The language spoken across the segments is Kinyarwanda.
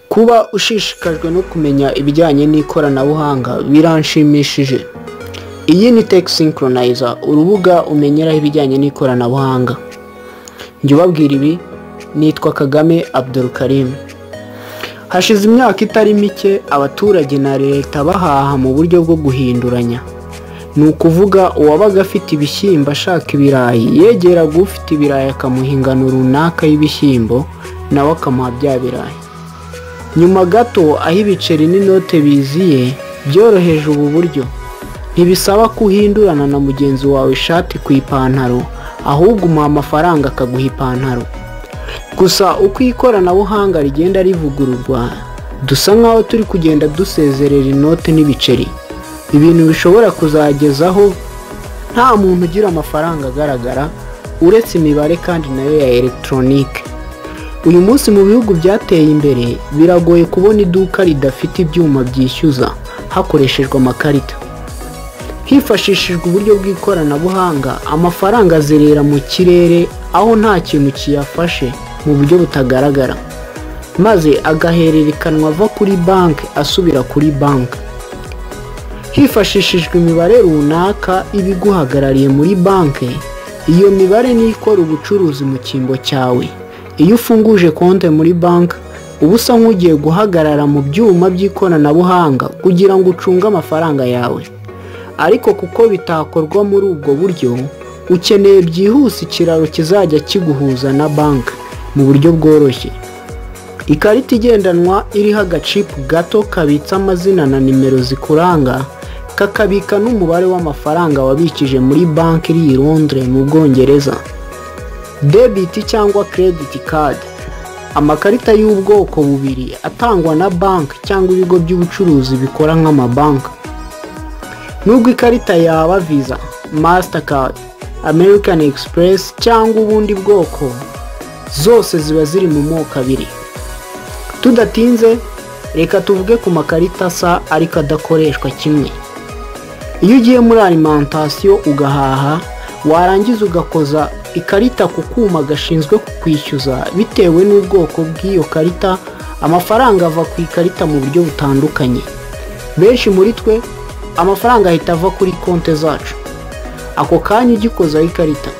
Kuba ushishikajwe no kumenya ibijyanye n'ikoranabuhanga biranshimishije. Iyi ni Tech Synchronizer, urubuga umenyeraho ibijyanye n'ikoranabuhanga. Njye ubabwira ibi, nitwa Kagame Abdul Karim. Hashize imyaka itari mike, abaturage na leta bahaha mu buryo bwo guhinduranya. Ni ukuvuga uwabaga afite ibishyimbo ashaka ibirayi, yegeraga ufite ibirayi akamuha ingano runaka y'ibishyimbo, nawe akamuha bya birayi. nyuma gato aho ibiceri n'inote biziye byoroheje ubu buryo ntibisaba ko uhindurana na mugenzi wawe ishati ku ipantaro ahubwo umuha amafaranga akaguha ipantaro gusa uko ikoranabuhanga rigenda rivugururwa dusa nkaho turi kugenda dusezerera inote n'ibiceri ibintu bishobora kuzagezaho nta muntu ugira amafaranga agaragara uretse imibare kandi nayo ya elegitoronike uyu munsi mu bihugu byateye imbere biragoye kubona iduka ridafite ibyuma byishyuza hakoreshejwe amakarita hifashishijwe uburyo bw'ikoranabuhanga amafaranga azerera mu kirere aho nta kintu kiyafashe mu buryo butagaragara maze agahererekanwa ava kuri banki asubira kuri banki hifashishijwe imibare runaka iba iguhagarariye muri banki iyo mibare niyo ikora ubucuruzi mu cyimbo cyawe iyo ufunguje konti muri banki uba usa nk'ugiye guhagarara mu byuma by'ikoranabuhanga kugira ngo ucunge amafaranga yawe ariko kuko bitakorwa muri ubwo buryo ukeneye byihuse ikiraro kizajya kiguhuza na banki mu buryo bworoshye ikarita igendanwa iriho agacipu gato kabitsa amazina na nimero zikuranga kakabika n'umubare w'amafaranga wabikije muri banki iri i Londres mu bwongereza debiti cyangwa kerediti kadi amakarita y'ubwoko bubiri atangwa na banki cyangwa ibigo by'ubucuruzi bikora nk'amabanki nubwo ikarita yaba viza masitakadi amerikani egisipuresi cyangwa ubundi bwoko zose ziba ziri mu moko abiri tudatinze reka tuvuge ku makarita asa ariko adakoreshwa kimwe iyo ugiye muri alimantasiyo ugahaha warangiza ugakoza ikarita ku kuma gashinzwe kukwishyuza bitewe n'ubwoko bw'iyo karita amafaranga ava ku ikarita mu buryo butandukanye benshi muri twe amafaranga ahita ava kuri konti zacu ako kanya ugikozaho ikarita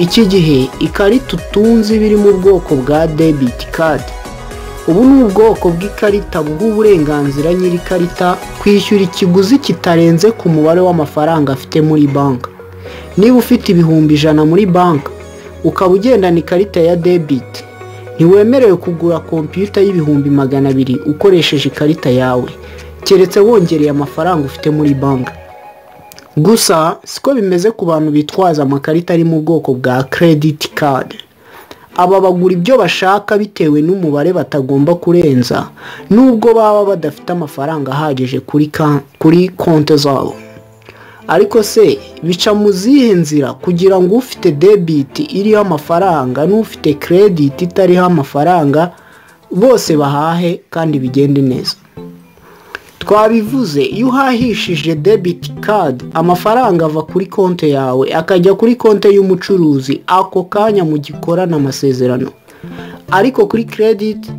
iki gihe ikarita utunze iba iri mu bwoko bwa debiti kadi ubu ni ubwoko bw'ikarita buha uburenganzira nyir'ikarita kwishyura ikiguzi kitarenze ku mubare w'amafaranga afite muri banki niba ufite ibihumbi ijana muri banki ukaba ugendana ikarita ya debiti ntiwemerewe kugura kompiyuta y'ibihumbi magana abiri ukoresheje ikarita yawe keretse wongereye amafaranga ufite muri banki gusa siko bimeze ku bantu bitwaza amakarita ari mu bwoko bwa kerediti kadi aba bagura ibyo bashaka bitewe n'umubare batagomba kurenza nubwo baba badafite amafaranga ahagije kuri konti zabo ariko se bica mu zihe nzira kugira ngo ufite debiti iriho amafaranga n'ufite kerediti itariho amafaranga bose bahahe kandi bigende neza twabivuze iyo uhahishije debiti kadi amafaranga ava kuri konti yawe akajya kuri konti y'umucuruzi ako kanya mu gikorana amasezerano ariko kuri kerediti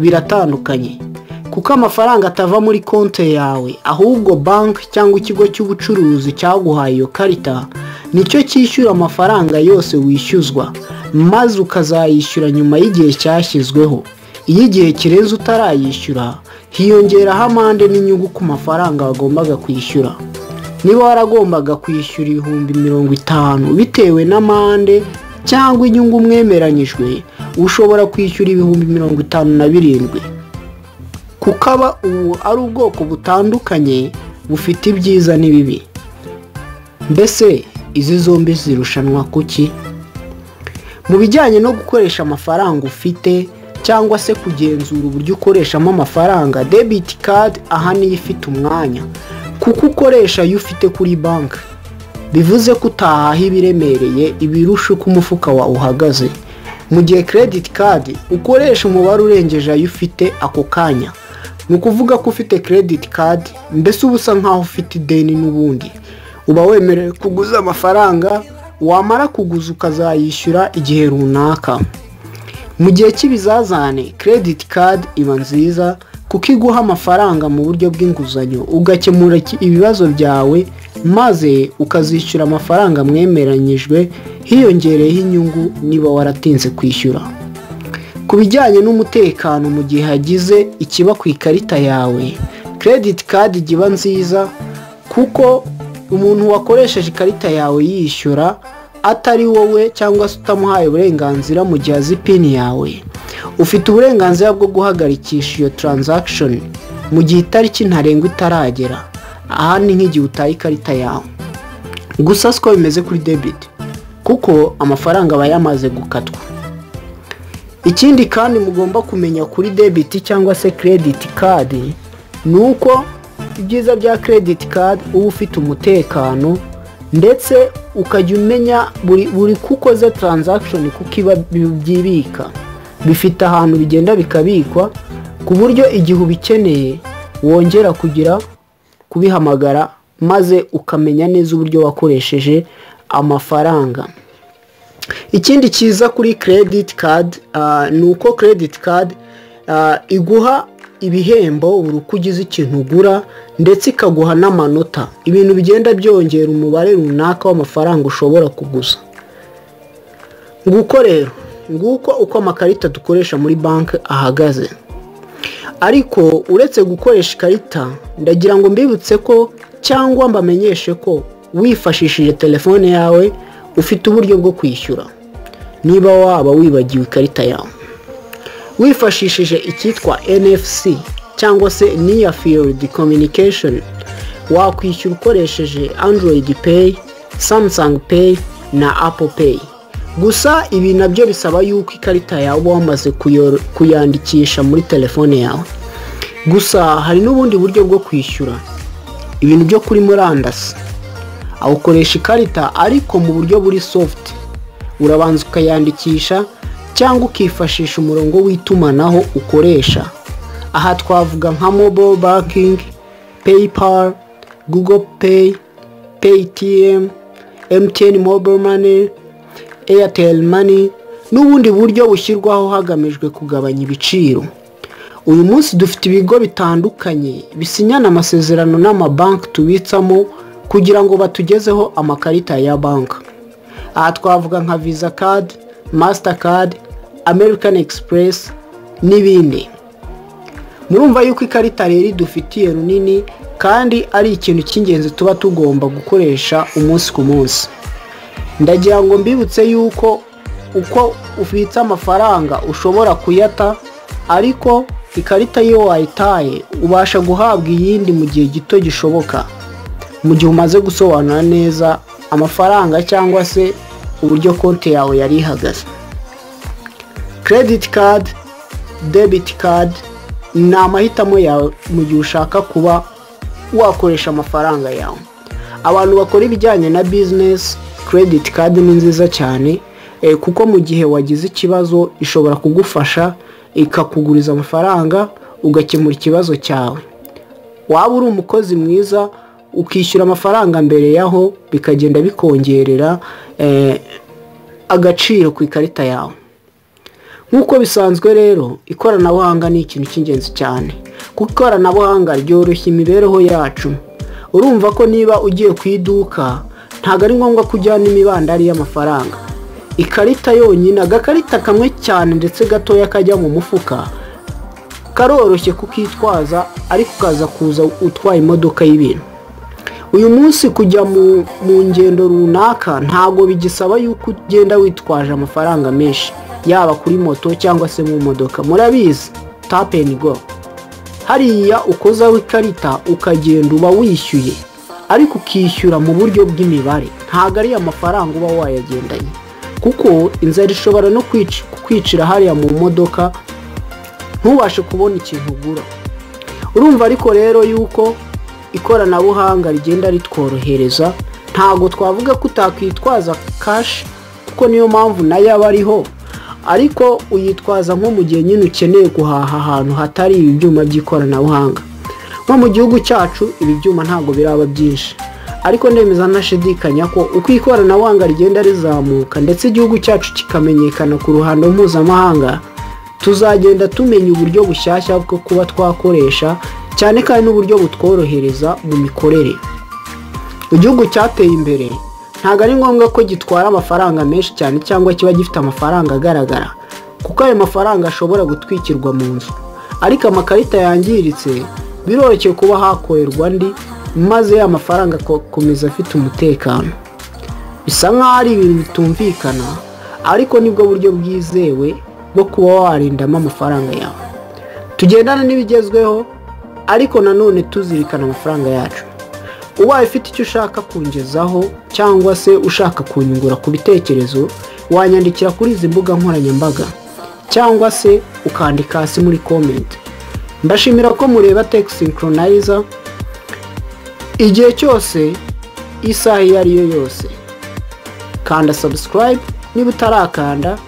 biratandukanye kuko amafaranga atava muri konti yawe ahubwo banki cyangwa ikigo cy'ubucuruzi cyaguhaye iyo karita nicyo cyishyura amafaranga yose wishyuzwa maze ukazayishyura nyuma y'igihe cyashyizweho iyo igihe kirenze utarayishyura hiyongeraho amande n'inyungu ku mafaranga wagombaga kwishyura niba waragombaga kwishyura ibihumbi mirongo itanu bitewe n'amande cyangwa inyungu mwemeranyijwe ushobora kwishyura ibihumbi mirongo itanu na birindwi kuko aba ubu ari ubwoko butandukanye bufite ibyiza n'ibibi mbese izi zombi zirushanwa kuki mu bijyanye no gukoresha amafaranga ufite cyangwa se kugenzura uburyo ukoreshamo amafaranga debiti kadi aha niyo ifite umwanya kuko ukoresha ayo ufite kuri banki bivuze ko utahaha ibiremereye ibirusha uko umufuka wawe uhagaze mu gihe kerediti kadi ukoresha umubare urengeje ayo ufite ako kanya ni ukuvuga ko ufite kerediti kadi mbese uba usa nkaho ufite ideni n'ubundi uba wemerewe kuguza amafaranga wamara kuguza ukazayishyura igihe runaka mu gihe cy'ibizazane credit card iba nziza kuko iguha amafaranga mu buryo bw'inguzanyo ugakemura iki- ibibazo byawe maze ukazishyura amafaranga mwemeranyijwe hiyongereyeho inyungu niba waratinze kwishyura ku bijyanye n'umutekano mu gihe hagize ikiba ku ikarita yawe credit card ijya iba nziza kuko umuntu wakoresheje ikarita yawe yishyura atari wowe cyangwa se utamuhaye uburenganzira mu gihe azi pin yawe ufite uburenganzira bwo guhagarikisha iyo transaction mu gihe itariki ntarengwa itaragera aha ni nk'igihe utaye ikarita yawe gusa siko bimeze kuri debit kuko amafaranga aba yamaze gukatwa ikindi kandi mugomba kumenya kuri debiti cyangwa se credit card ni uko ibyiza bya credit card uba ufite umutekano ndetse ukajya umenya buri buri ko ukoze transaction kuko iba byibika bifite ahantu bigenda bikabikwa ku buryo igihe ubikeneye wongera kugira kubihamagara maze ukamenya neza uburyo wakoresheje amafaranga ikindi cyiza kuri credit card ah, ni uko credit card ah, iguha ibihembo buri uko ugize ikintu ugura ndetse ikaguha n'amanota ibintu bigenda byongera umubare runaka w'amafaranga ushobora kuguza nguko rero nguko uko amakarita dukoresha muri banki ahagaze ariko uretse gukoresha ikarita ndagira ngo mbibutse ko cyangwa mbamenyeshe ko wifashishije telefone yawe ufite uburyo bwo kwishyura niba waba wibagiwe ikarita yawe wifashishije icyitwa NFC cyangwa se Near Field Communication wakwishyura ukoresheje Android Pay, Samsung Pay na Apple Pay gusa ibi nabyo bisaba yuko ikarita yawe uba wamaze kuyor- kuyandikisha muri telefone yawe gusa hari n'ubundi buryo bwo kwishyura ibintu byo kuri murandasi awukoresha ikarita ariko mu buryo buri soft urabanza ukayandikisha cyangwa ukifashisha umurongo w'itumanaho ukoresha aha twavuga nka mobile banking paypal google pay paytm mtn mobile money airtel money n'ubundi buryo bushyirwaho hagamijwe kugabanya ibiciro uyu munsi dufite ibigo bitandukanye bisinyana amasezerano n'amabanki tubitsamo kugira ngo batugezeho amakarita ya banki aha twavuga nka visa card mastercard american express n'ibindi murumva yuko ikarita rero idufitiye runini kandi ari ikintu cy'ingenzi tuba tugomba gukoresha umunsi ku munsi ndagira ngo mbibutse yuko uko ubitsa amafaranga ushobora kuyata ariko ikarita iyo wayitaye ubasha guhabwa iyindi mu gihe gito gishoboka mu gihe umaze gusobanura neza amafaranga cyangwa se uburyo konti yawe yari ihagaze credit card debit card ni amahitamo yawe mu gihe ushaka kuba wakoresha amafaranga yawe abantu bakora ibijyanye na bizinesi credit card ni nziza cyane eh, kuko mu gihe wagize ikibazo ishobora kugufasha ikakuguriza amafaranga ugakemura ikibazo cyawe waba uri umukozi mwiza ukishyura amafaranga mbere yaho bikagenda bikongerera eh, agaciro ku ikarita yawe nk'uko bisanzwe rero ikoranabuhanga ni ikintu cy'ingenzi cyane kuko ikoranabuhanga ryoroshya imibereho yacu urumva ko niba ugiye ku iduka ntabwo ari ngombwa ko ujyana imibandari y'amafaranga ikarita yonyine agakarita kamwe cyane ndetse gatoya kajya mu mufuka karoroshye kukitwaza ariko ukaza kuza utwaye imodoka y'ibintu uyu munsi kujya mu, mu ngendo runaka ntabwo bigisaba yuko ugenda witwaje amafaranga menshi yaba kuri moto cyangwa se mu modoka murabizi tap and go hariya ukozaho ikarita ukagenda uba wishyuye ariko ukishyura mu buryo bw'imibare ntabwo ari amafaranga uba wayagendanye kuko inzara ishobora no kwic- kwicira hariya mu modoka ntubashe kubona ikintu ugura urumva ariko rero yuko ikoranabuhanga rigenda ritworohereza ntabwo twavuga ko utakwitwaza kashi kuko niyo mpamvu nayo aba ariho ariko uyitwaza nko mu gihe nyine ukeneye guhaha ahantu hatari ibi byuma by'ikoranabuhanga nko mu gihugu cyacu ibi byuma ntabwo biraba byinshi ariko ndemeza nashidikanya ko uko ikoranabuhanga rigenda rizamuka ndetse igihugu cyacu kikamenyekana ku ruhando mpuzamahanga tuzagenda tumenya uburyo bushyashya bwo kuba twakoresha cyane kandi n'uburyo butworohereza mu mikorere igihugu cyateye imbere ntabwo ari ngombwa ko gitwara amafaranga menshi cyane cyangwa kiba gifite amafaranga agaragara kuko ayo mafaranga ashobora gutwikirwa mu nzu ariko amakarita yangiritse biroroshye kuba hakorerwa andi maze ya mafaranga akomeza afite umutekano bisa nk'aho ari ibintu bitumvikana ariko nibwo buryo bwizewe bwo kuba warindamo amafaranga yawe tugendana n'ibigezweho ariko nanone tuzirikana amafaranga yacu ubaye ufite icyo ushaka kungezaho cyangwa se ushaka kunyungura ku bitekerezo wanyandikira kuri izi mbuga nkoranyambaga cyangwa se ukandika hasi muri komenti mbashimira ko mureba teki sinkoronayiza igihe cyose isaha iyo ari yo yose kanda sabusikarayibe niba utarakanda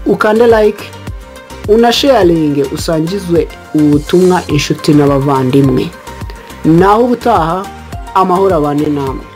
ukande layike unasheyaringe usangizwe ubu butumwa inshuti n'abavandimwe naho ubutaha amahoro abane namwe